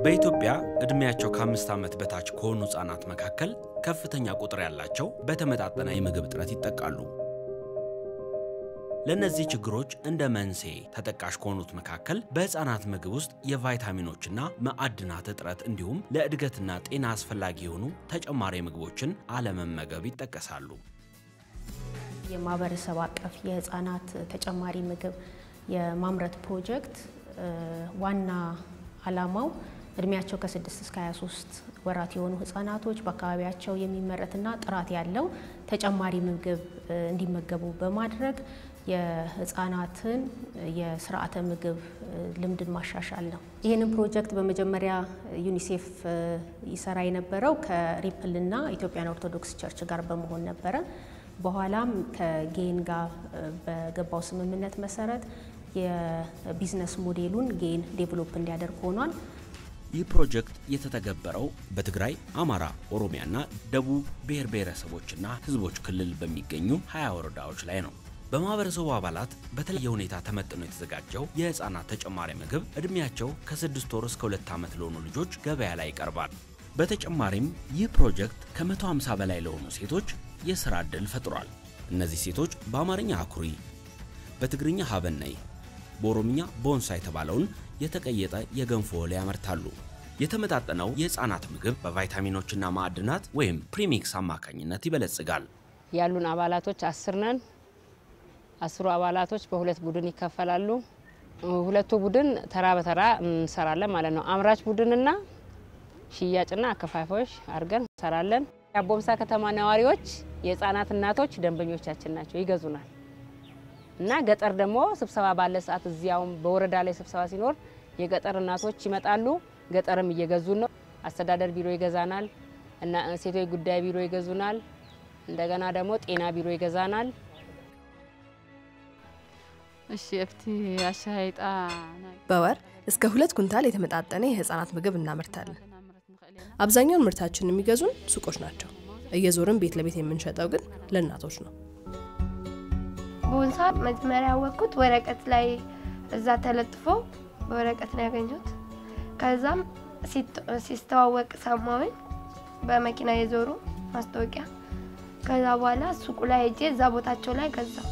በኢትዮጵያ ዕድሜያቸው ከአምስት ዓመት በታች ከሆኑ ሕፃናት መካከል ከፍተኛ ቁጥር ያላቸው በተመጣጠነ የምግብ እጥረት ይጠቃሉ። ለእነዚህ ችግሮች እንደ መንስኤ ተጠቃሽ ከሆኑት መካከል በሕፃናት ምግብ ውስጥ የቫይታሚኖችና ማዕድናት እጥረት እንዲሁም ለእድገትና ጤና አስፈላጊ የሆኑ ተጨማሪ ምግቦችን አለመመገብ ይጠቀሳሉ። የማህበረሰብ አቀፍ የህፃናት ተጨማሪ ምግብ የማምረት ፕሮጀክት ዋና ዓላማው እድሜያቸው ከ6 እስከ 23 ወራት የሆኑ ህጻናቶች በአካባቢያቸው የሚመረትና ጥራት ያለው ተጨማሪ ምግብ እንዲመገቡ በማድረግ የህፃናትን የስርዓተ ምግብ ልምድን ማሻሻል ነው። ይህንን ፕሮጀክት በመጀመሪያ ዩኒሴፍ ይሰራ የነበረው ከሪፕልና ኢትዮጵያን ኦርቶዶክስ ቸርች ጋር በመሆን ነበረ። በኋላም ከጌን ጋር በገባው ስምምነት መሰረት የቢዝነስ ሞዴሉን ጌን ዴቨሎፕ እንዲያደርግ ሆኗል። ይህ ፕሮጀክት የተተገበረው በትግራይ፣ አማራ፣ ኦሮሚያና ደቡብ ብሔር ብሔረሰቦችና ህዝቦች ክልል በሚገኙ 20 ወረዳዎች ላይ ነው። በማህበረሰቡ አባላት በተለየ ሁኔታ ተመጥኖ የተዘጋጀው የህፃናት ተጨማሪ ምግብ እድሜያቸው ከስድስት ወር እስከ ሁለት ዓመት ለሆኑ ልጆች ገበያ ላይ ይቀርባል። በተጨማሪም ይህ ፕሮጀክት ከ150 በላይ ለሆኑ ሴቶች የሥራ ዕድል ፈጥሯል። እነዚህ ሴቶች በአማርኛ አኩሪ፣ በትግርኛ ሀበነይ፣ በኦሮምኛ ቦንሳ የተባለውን የተቀየጠ የገንፎ እህል ያመርታሉ። የተመጣጠነው የህፃናት ምግብ በቫይታሚኖችና ማዕድናት ወይም ፕሪሚክስ አማካኝነት ይበለጽጋል። ያሉን አባላቶች አስር ነን። አስሩ አባላቶች በሁለት ቡድን ይከፈላሉ። ሁለቱ ቡድን ተራ በተራ እንሰራለን ማለት ነው። አምራች ቡድንና ሽያጭና አከፋፋዮች አድርገን እንሰራለን። የአቦምሳ ከተማ ነዋሪዎች የህፃናት እናቶች ደንበኞቻችን ናቸው፣ ይገዙናል እና ገጠር ደግሞ ስብሰባ ባለ ሰዓት እዚያውም በወረዳ ላይ ስብሰባ ሲኖር የገጠር እናቶች ይመጣሉ። ገጠርም እየገዙን ነው። አስተዳደር ቢሮ ይገዛናል እና ሴቶች ጉዳይ ቢሮ ይገዙናል። እንደገና ደግሞ ጤና ቢሮ ይገዛናል። እሺ እፍቲ አሻይጣ በወር እስከ ሁለት ኩንታል የተመጣጠነ የህፃናት ምግብ እናመርታለን። አብዛኛውን ምርታችን የሚገዙን ሱቆች ናቸው። እየዞርን ቤት ለቤት የምንሸጠው ግን ለእናቶች ነው። ቦንሳ መጀመሪያ ያወቅኩት ወረቀት ላይ እዛ ተለጥፎ በወረቀት ነው ያገኘሁት። ከዛም ሲስተዋወቅ ሰማሁኝ በመኪና የዞሩ ማስታወቂያ። ከዛ በኋላ ሱቁ ላይ ሄጄ እዛ ቦታቸው ላይ ገዛው።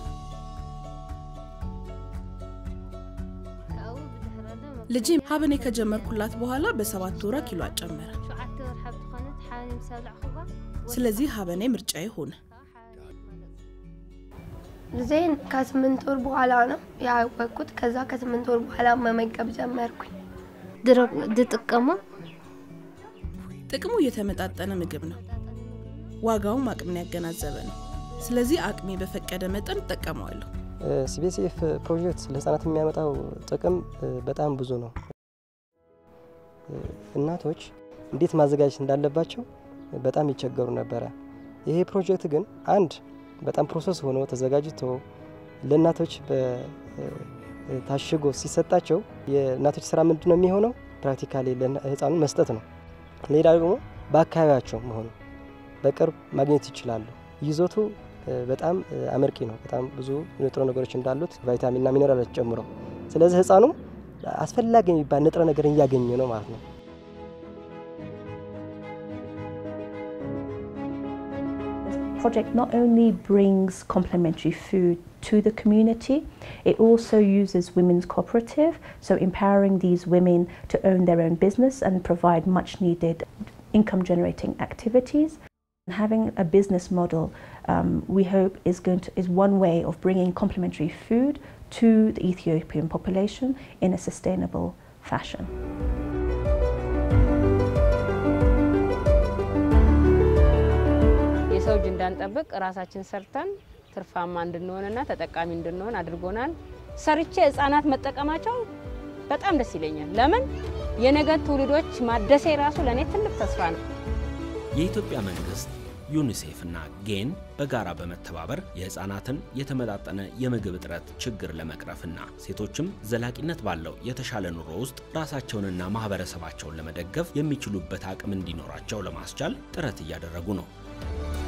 ልጄ ሀበኔ ከጀመርኩላት በኋላ በሰባት ወራ ኪሎ አጨመረ። ስለዚህ ሀበኔ ምርጫዬ ሆነ። ልጄን ከስምንት ወር በኋላ ነው ያወቅኩት። ከዛ ከስምንት ወር በኋላ መመገብ ጀመርኩኝ። ድጥቀሙ ጥቅሙ የተመጣጠነ ምግብ ነው። ዋጋውም አቅምን ያገናዘበ ነው። ስለዚህ አቅሜ በፈቀደ መጠን እጠቀመዋለሁ። ሲቢኤስኤፍ ፕሮጀክት ለህፃናት የሚያመጣው ጥቅም በጣም ብዙ ነው። እናቶች እንዴት ማዘጋጀት እንዳለባቸው በጣም ይቸገሩ ነበረ። ይሄ ፕሮጀክት ግን አንድ በጣም ፕሮሰስ ሆኖ ተዘጋጅቶ ለእናቶች ታሽጎ ሲሰጣቸው የእናቶች ስራ ምንድን ነው የሚሆነው? ፕራክቲካሊ ለህፃኑ መስጠት ነው። ሌላ ደግሞ በአካባቢያቸው መሆኑ በቅርብ ማግኘት ይችላሉ። ይዞቱ በጣም አመርቂ ነው። በጣም ብዙ ንጥረ ነገሮች እንዳሉት ቫይታሚንና ሚኔራሎች ጨምሮ፣ ስለዚህ ህፃኑ አስፈላጊ የሚባል ንጥረ ነገር እያገኘ ነው ማለት ነው። project not only brings complementary food to the community, it also uses women's cooperative, so empowering these women to own their own business and provide much needed income generating activities. Having a business model, um, we hope, is going to is one way of bringing complementary food to the Ethiopian population in a sustainable fashion. የሰው እጅ እንዳንጠብቅ ራሳችን ሰርተን ትርፋማ እንድንሆንና ተጠቃሚ እንድንሆን አድርጎናል። ሰርቼ ህጻናት መጠቀማቸው በጣም ደስ ይለኛል። ለምን የነገ ትውልዶች ማደሴ ራሱ ለእኔ ትልቅ ተስፋ ነው። የኢትዮጵያ መንግስት ዩኒሴፍ እና ጌን በጋራ በመተባበር የህፃናትን የተመጣጠነ የምግብ እጥረት ችግር ለመቅረፍና ሴቶችም ዘላቂነት ባለው የተሻለ ኑሮ ውስጥ ራሳቸውንና ማህበረሰባቸውን ለመደገፍ የሚችሉበት አቅም እንዲኖራቸው ለማስቻል ጥረት እያደረጉ ነው።